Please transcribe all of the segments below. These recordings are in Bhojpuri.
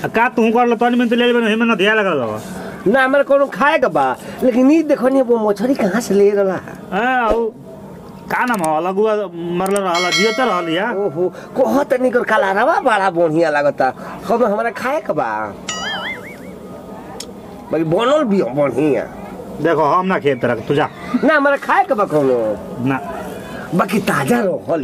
आ का तू कर लो तनी में तो ले लेबे हेमे ना ध्यान लगा लो ना हमरा कोनो खाए के बा लेकिन ई देखो नहीं वो मछली कहाँ से ले रहा हां ओ का नाम हो लगुआ मरल रहला जियो तो रहल या ओहो कोह तनी कर काला रवा बड़ा बढ़िया लागता हम हमरा खाए के बा बाकी बनल भी हो बढ़िया देखो हम ना खेत तरह तू जा ना हमरा खाए के बा कोनो ना बाकी ताजा रहल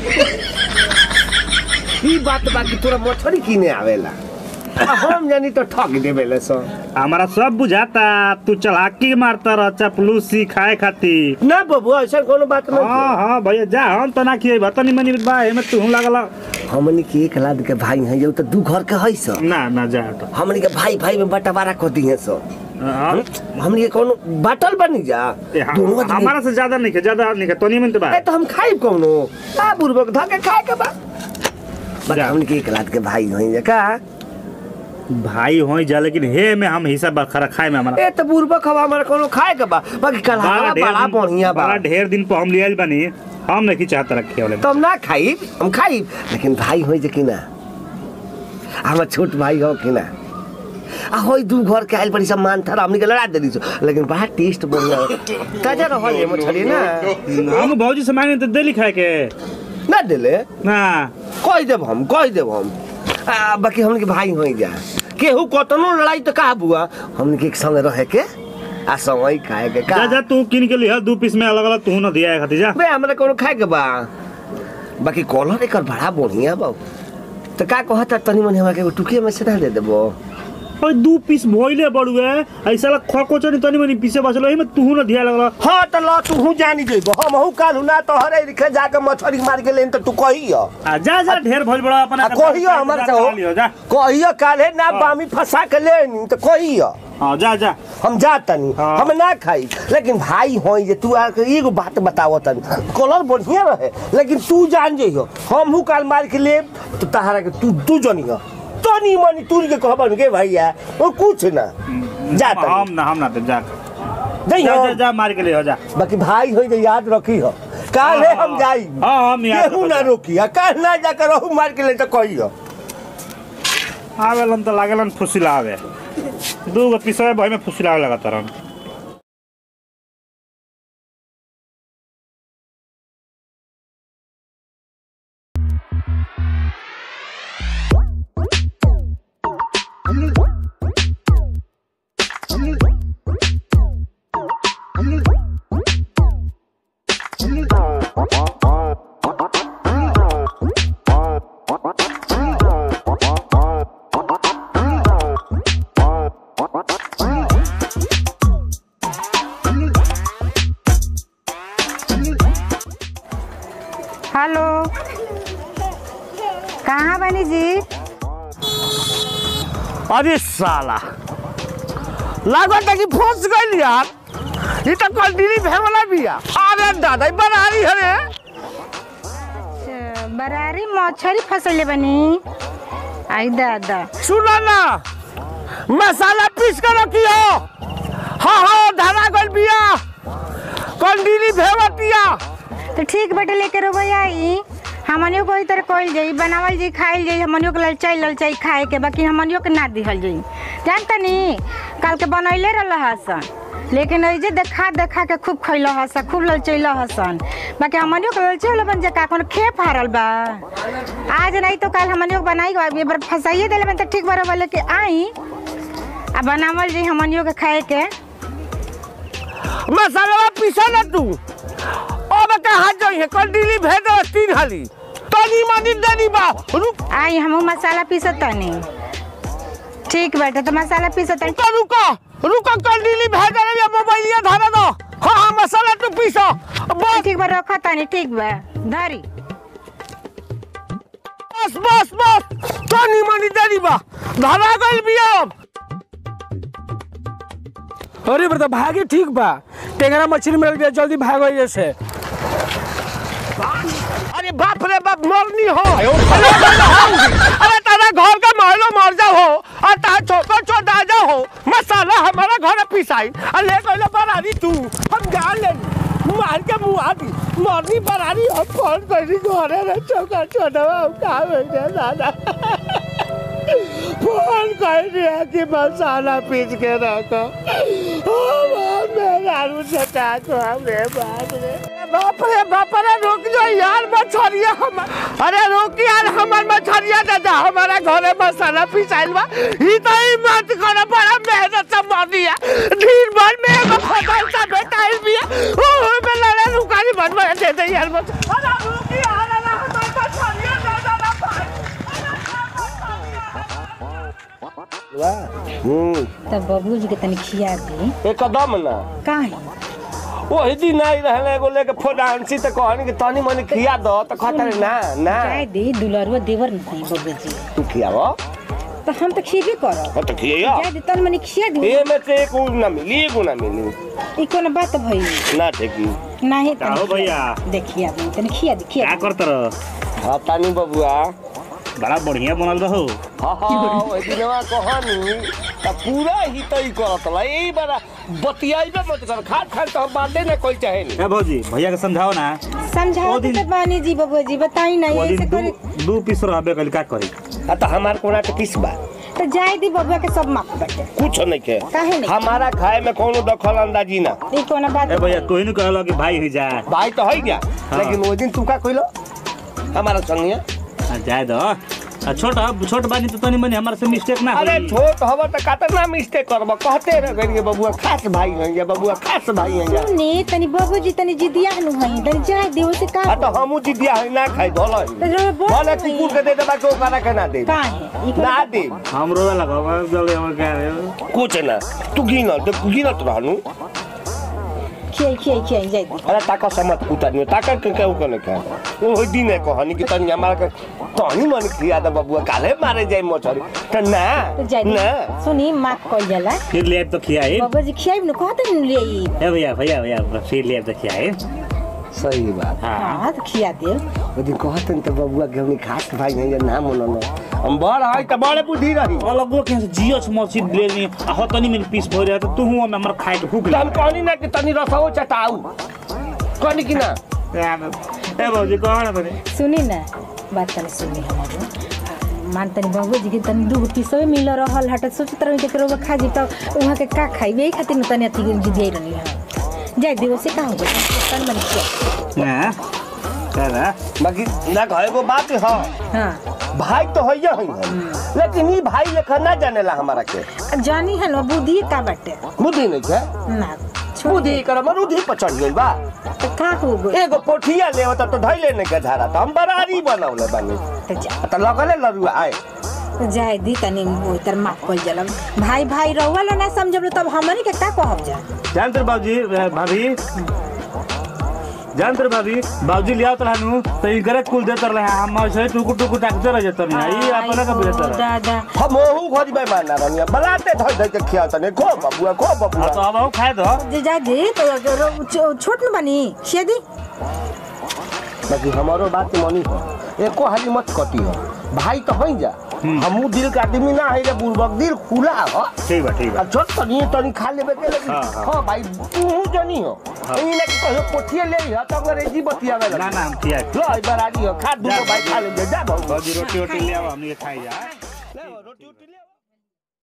ई बात बाकी तोरा मछली किने आवेला आ हम जानी तो ठग देवेले सो हमारा सब बुझाता तू चलाकी मारता रह चपलूसी खाए खातिर ना बाबू ऐसा कोनो बात नहीं हाँ हाँ भैया जा हम तो ना खिए तनी मनी बा एमे तू लागल हमनी के एक लाद के भाई हैं जो तो दू घर के है सो ना ना जा तो हमनी के भाई भाई में बंटवारा कर दी है सो हाँ, हमनी के कोनो बाटल बनी जा ए, हम- दोनों आदमी हमारा से ज्यादा नहीं खे ज्यादा नहीं खे तनी में तो बा ए तो हम खाई कोनो आ बुरबक धके खाए के बा बट जा। हमनी के एक लाद के भाई हैं जे का भाई होई जा लेकिन हे में हम हिसाब बखरा खाए में हमारा ए तो बुरबक हवा हमरा कोनो खाए के बा बाकी कल बड़ा ढेर बड़ा दिन- बढ़िया बा बड़ा ढेर दिन पर हम लियल बनी हम नहीं चाहता रखे वाले तो हम ना खाई हम खाई लेकिन भाई हो जे कि ना हमार छोट भाई हो कि ना आ होई दू घर के आइल बड़ी सब मान था हमनी के लड़ा देली सो लेकिन बड़ा टेस्ट बढ़िया ताजा रहल ये मछली ना हम भौजी से मांगे तो दिल्ली खाए के ना देले ना कह देब हम कह देब हम आ, बाकी हमन के भाई हो जा केहू कतनो लड़ाई तो का बुआ हमन के एक संग रहे के आ संग ही खाए के जा का जा तू किन के लिया दू पीस में अलग अलग तू ना दिया खातिर जा बे हमरा कोनो खाए के बा बाकी कॉलर एकर बड़ा बढ़िया बा तो का कहता तनी मनी हमरा के एगो टुकिया में से ना दे देबो ओए दू पीस भोइले बड़ुए ऐसा ला खको चनी तनी मनी पीछे बचल एमे तू ना दिया लगल हाँ तो ल तू हूँ जानी जइबो हम हूँ काल ना तो हरे लिखे जाके मछली मार के लेन तो तू कहियो आ जा जा ढेर भइल बड़ा अपन आ कहियो हमारे से हो लियो जा कहियो काले ना हाँ। बामी फंसा के लेनी तो कहियो हां जा जा हम जातनी हाँ। हम ना खाई लेकिन भाई होई जे तू आके एगो बात बतावो तनी कलर बढ़िया रहे लेकिन तू जान जइहो हम हूँ काल मार के लेब तो तहारा के तू तू जनियो तनी मनी तू के कहबन के भैया वो कुछ ना जातनी हम ना हम ना दे जा जा जइहो जा, जा मार के लियो जा बाकी भाई होई जे याद रखी हो काले हाँ, हम जाई हाँ हम याद केहू ना रोकी आ काल ना जाकर रहू मार के ले तो कहियो आवेलन तो लागेलन फुसिला आवे दू गो पीसवे भई में फुसिला आवे लगा तरन हेलो कहाँ बनी जी अरे साला लागत है कि फंस गइल यार ये तो कंटिन्यू भेवला बिया अरे दादा ई बनारी हरे अच्छा, बरारी मछली फसले बनी आई दादा सुनो ना मसाला पीस के रखियो हाँ हाँ धरा गइल बिया कंटिन्यू भेवतिया तो ठीक बेटे लेके रोबो आई हमनियो को तरह कइल जाई बनावल जाई खाइल जाई हमनियो के ललचाई ललचाई खाए के बाकी हमनियो के ना दिहल जाई जानता नी काल के बनैले रहल हसन लेकिन ऐ जे देखा देखा के खूब खइल हसन खूब ललचैल हसन बाकी हमनियो के ललचैल बन जे का कोनो खेप हारल बा आज नहीं तो काल हमनियो के बनाई एक बार फसाइए देले बन त ठीक बार बोले के आई आ बनावल जाई हमनियो के खाए के मसाला पीसा ना तू अब कहाँ जाइए कंटिन्यू भेज दो तीन हाली तनी मनी देनी बा रुक आई हमहू मसाला पीसत तनी ठीक बेटा तो मसाला पीसत तनी रुको रुको रुको कंटिन्यू भेज दे ये मोबाइलिया धरा दो हाँ हाँ मसाला तू पीसो बस ठीक बा रखा तनी ठीक बा धरी बस बस बस तनी मनी देनी बा धरा गइल बिया अब अरे बता भागे ठीक बा टेंगरा मछली मिल गया जल्दी भागो जैसे अरे बाप रे बाप मरनी हो अरे अरे तारा घर का महलो मर जा हो और तारा छोटा छोटा जा हो मसाला हमारा घर पिसाई और ले गइले बरारी तू हम जान ले मार के मुंह आती मरनी बरारी हम फोन करी घरे रे छोटा छोटा हम का हो गया दादा फोन कर दिया कि मसाला पीस के रखो मेरा सटा को हमरे बाप रे बाप रे बाप रे रुक जाओ यार मछरिया हम अरे रुक यार हमार मछरिया दादा हमारा घरे मसाला पिसाइल बा ई तो ही मत करो बड़ा मेहनत से मार दिया दिन भर में एगो फसल सा बेटाइल बिया ओ में लड़ा रुकानी बनवा दे दे यार मत अरे रुक यार अरे हमार मछरिया दादा ना हम्म तब बबलू जी के तनी खिया दी एकदम ना काहे वही दिन आई रहले एगो लेके फोडांसी त कहनी कि तनी मनी खिया दो त कहता रे ना ना चाय दी दुलरुआ देवर नहीं बबलू जी तू खियाव तो हम तो खिएबे करब हो त खिया चाय दी तन मनी खिया दी ए में से एक उ ना मिली एगो ना मिली ई कोनो बात भई ना ठेकी नहीं का हो भैया? देखिए आप तनी खिया दी खिया क्या दी। करत रह हाँ तानी बबुआ बड़ा बढ़िया बनल रहो हाँ हाँ वही दिनवा कहनी त पूरा ही तई करत ला यही बारा बतियाइबे मत कर खाट खाट तो हम बांधे ना कोई चाहे नहीं ए भौजी भैया के समझाओ ना समझाओ वो तो दिन- बानी जी बबुआ जी बताई नहीं वो ऐसे दिन करे दू दू पीस रहबे कल का करी आ तो हमार कोना के किस बा तो जाय दी बबुआ के सब माफ बटे कुछ नहीं के काहे नहीं? हमारा खाए में कोनो दखल अंदाजी ना ई कोनो बात ए भैया तू ही कहलो कि भाई ही जा भाई तो है क्या लेकिन वो दिन तू का कइलो हमारा संगिया आ, जाए दो आ, छोट छोट बानी तो तनी मनी हमारे से मिस्टेक ना अरे होई। छोट हवा तो कातना मिस्टेक करब कहते रह गई बबुआ खास भाई हैं या बबुआ खास भाई हैं या सुनी तनी बबू जी तनी जिदिया नु हई तनी जाय दी उसे का आ तो हमू जिदिया है ना खाई भला तो ही जो बोल भले कुकुर के दे देबा के ओकरा के ना दे काहे ई कोनो ना बात- दे हम रोवे लगा जल्दी हम क्या कुछ ना तू गिन तो गिनत रहनु खियाई खियाई खियाई जाय दी अरे ताका समत उतारनी ताका के के ओकने का ओ होई दिन है कहनी कि तनी हमारा के तनी मन खिया दे बबुआ काले मारे जाए मछरी त ना तो जाय दी ना सुनी माफ कइल जाला फिर ले आइब तो खियाए बबू जी खियाई न कहते न ले ई ए भैया भैया भैया फिर ले आइब तो खियाए सही बात हाँ हां तो खिया दे यदि कहतन त बबुआ के हमनी खास भाई हैं या नाम मनन हम बड़ है त बड़े बुद्धि रही अलगो के जियो छ मछली ले नी आ हो तनी में पीस भर रहा तो तू हम हमर खाए के भूख त हम कहनी ना कि तनी रसो चटाऊ कहनी कि ना लगे ए भौजी कहो ना तनी सुनी ना बात तनी सुनी हमारो मान तनी बाबू जी के तनी दूगो पीसवे मिल रहल हट सोचत रही के करो खा जी तब वहाँ के का खाई यही खातिर न तनी अथी जिदियाई रहनी है जाय दी उसे का हो गया तनी मनी खिया ना करा बाकी ना कहे को बात है हाँ भाई तो है ही है लेकिन ई भाई लेखा ना जानेला हमारा के जानी है ना बुद्धि का बाटे बुद्धि नहीं है ना छोड़ बुद्धि कर मरुद्धि पर चढ़ गइल बा तो का हो गई एगो पोठिया ले होता तो धैले नहीं के झारा तो हम बरारी बनौले बानी तो जा तो लगले लरुआ आए तो जाय दी तनी उतर माफ कइल जाला भाई भाई रहुआ ना समझब तब हमनी के का कहब जा जान तर बाबूजी ए, भाभी जान तर भाभी बाबूजी लिया तो रहनु तो ई करे कुल देतर रहे हम से टुकु टुकु टाकते रह जतन ई अपना का बेहतर है दादा हम ओहू खोज में मारना रहनी बलाते धोई धोई के खिया तने खो बबुआ खो हाँ, बबुआ तो अब हम खाए दो जे जा दी तो रो- छो- छोट न बनी खिया दी बाकी हमारो बात मनी हो एको हाली मत कटी हो भाई तो हई जा हमू दिल का आदमी ना है रे बुर्बक दिल खुला हो ठीक बा ठीक बा अब छोट तनी तनी खा लेबे के लेकिन हाँ, हाँ। हां भाई तू जनी हो ई ना कि कहो पोठिए ले ह तो अंग्रेजी बतियावे ना ना हम किया लो ई बरारी हो खा दूगो भाई खा ले जा भाऊ बाबूजी रोटी रोटी ले आओ हमने खाई जा ले रोटी उटी ले